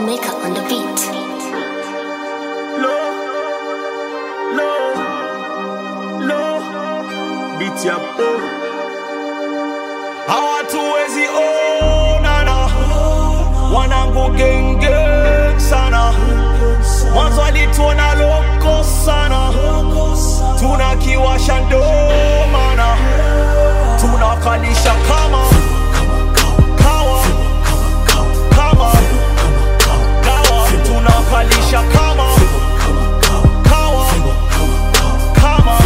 maker on the beat. Low, low, low, beat ya po. Hawatuwezi onana, wanangu genge sana, mwanzo alituona loko sana, tunakiwasha ndo maana tunakalisha kama kawa kama dawa, tunakalisha kama kawa kama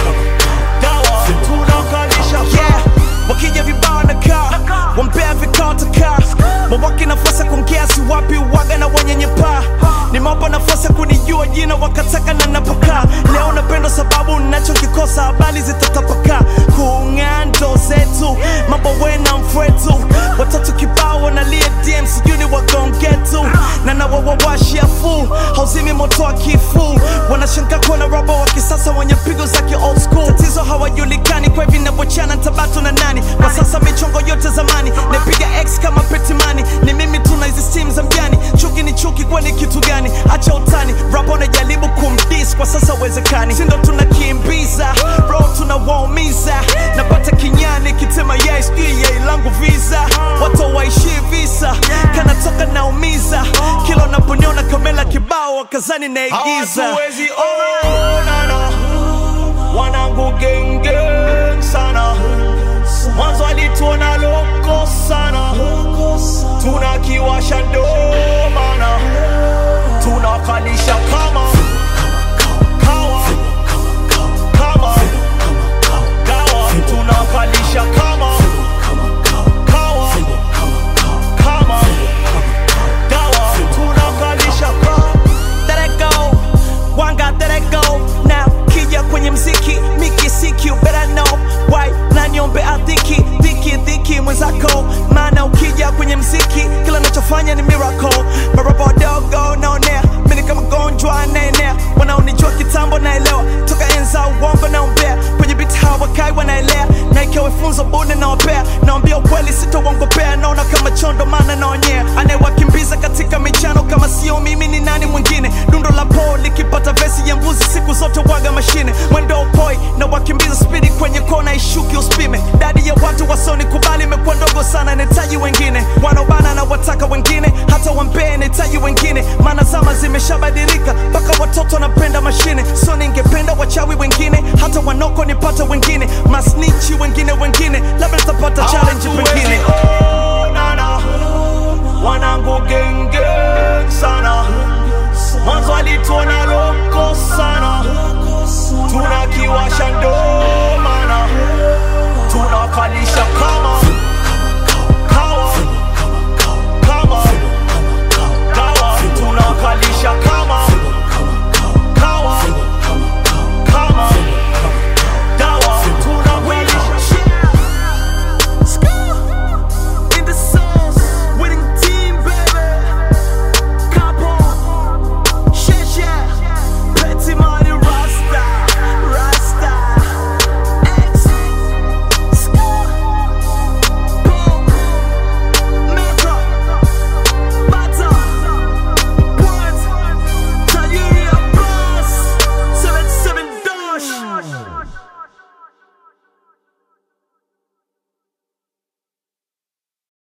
dawa, tunakalisha yeah. wakija vibao na kaa wampea vikao takaa mawaki nafasi ya kuongea si wapi waga na wanyenyepaa nimewapa nafasi ya kunijua jina wakataka na napokaa leo napendwa sababu nachokikosa habari zitatapakaa kung'aa ndo zetu mambo wena mfwetu watoto kibao wanalia dm sijui ni wagongetu na nawawawashia fu hauzimi moto wa kifu wanashangaa kuona raba wa kisasa wenye pigo za ki old school tatizo hawajulikani kwa hivi navyochana ntabatu na nani kwa sasa michongo yote zamani napiga x kama petimani ni mimi tuna hizi stim za mjani chuki ni chuki kwani kitu gani acha utani rapa unajaribu kumdis kwa sasa uwezekani sindo tunakimbiza ro tunawaumiza napata kinyani kitema yai sijui yai langu visa watu waishi visa kanatoka naumiza kila unaponiona kamela kibao wakazani naigiza hawatuwezi onana, wanangu genge sana, mwanzo alituona loko sana, tunakiwasha ndo maana tunakalisha kama kawa kama dawa, tunakalisha kama kawa kama dawa, tunakalisha kama Let it go, one got let it go now kija kwenye mziki miki siki you better know why na niombe adhiki dhiki dhiki mwenzako maana ukija kwenye mziki kila nachofanya ni miracle maraba wadogo naonea mini kama gonjwa naenea wanaonijua kitambo naelewa toka enza uongo naombea kwenye biti hawakai wanaelea na ikiwa funzo bune nawapea naambia ukweli sitowangopea naona kama chondo maana naonyea anayewakimbiza katika michano kama sio mimi ni nani mwingine dundo la po likipata vesi ya mbuzi siku zote waga mashine mwendo upoi na wakimbiza spidi kwenye kona ishuki uspime dadi ya watu wasoni kubali imekuwa ndogo sana nahitaji wengine wanaobana na wataka wengine hata wampee nahitaji wengine maana zama zimeshabadilika mpaka watoto wanapenda mashine so ningependa wachawi wengine hata wanoko nipate wengine masnichi wengine wengine labda nitapata challenge Hawatuwezi pengine onana,